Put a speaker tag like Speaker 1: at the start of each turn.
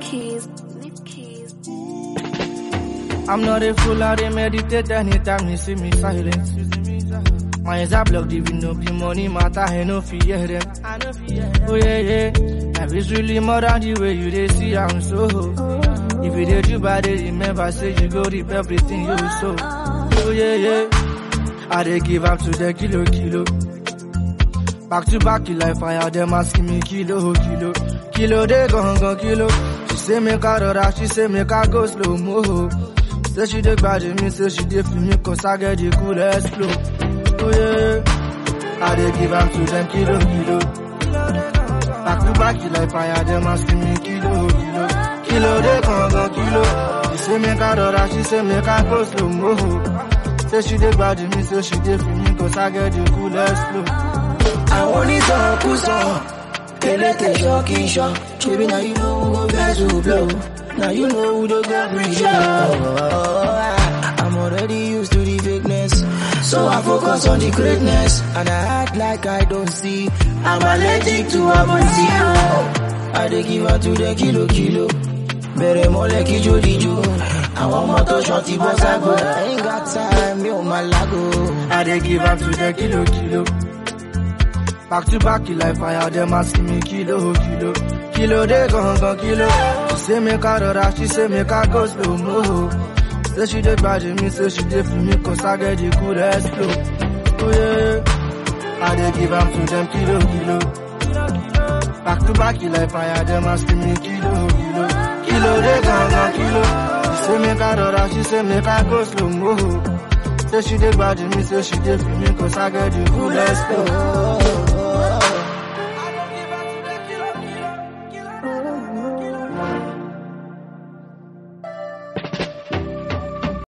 Speaker 1: keys, leave keys.
Speaker 2: I'm not a fool, I dey meditate anytime you see me silent. My eyes are blocked, even no be money matter, I no fear them. Oh yeah, yeah. Life is really more than the way you dey see I'm so. If you dey do bad, dey remember say you go reap everything you sow. Oh yeah, yeah. I dey give up to the kilo, kilo. Back to back, you like fire, them asking me kilo, kilo. Kilo, they gon' gon' kilo. She say make I rora, she say make I go slow mo. Say she dey grudge me, say she dey feel me, cause I get the coolest flow. Oh yeah, I dey give up to them kilo, kilo. Back to back, you like fire, them asking me kilo, kilo. Kilo, they gon' gon' kilo. She say make I rora, she say make I go slow mo. Say she dey grudge me, say she dey feel me, cause I get the coolest flow.
Speaker 3: àwọn onítọ̀kùsọ elétè ṣọ́ọ̀kì ṣọ́ ṣebí na you know who go vex who blow na you know who dey go bring show. I'm already used to the fakeness so I focus on the greatness and I act like I don't see I'm allergic to amontio. I dey give out to the kilo kilo bẹ̀rẹ̀ mọ́lẹ̀ kí jódìjó àwọn ọmọ tó ṣan ti bọ́ ságo I ain't got time mi ò máa lágo.
Speaker 2: I dey give up to the kilo kilo. Back to back, you like fire, them asking me kilo kilo. Kilo they gon' gon' kilo. She say make I rora, she say make I go slow mo. Say she dey grudge me, say she dey feel me, cause I get the coolest flow. Oh yeah, I dey give up to them kilo kilo. Back to back, you like fire, them asking me kilo kilo. Kilo they gon' gon' kilo. She say make I rora, she say make I go slow mo. Say she dey grudge me, say she dey feel me, cause I get the coolest flow.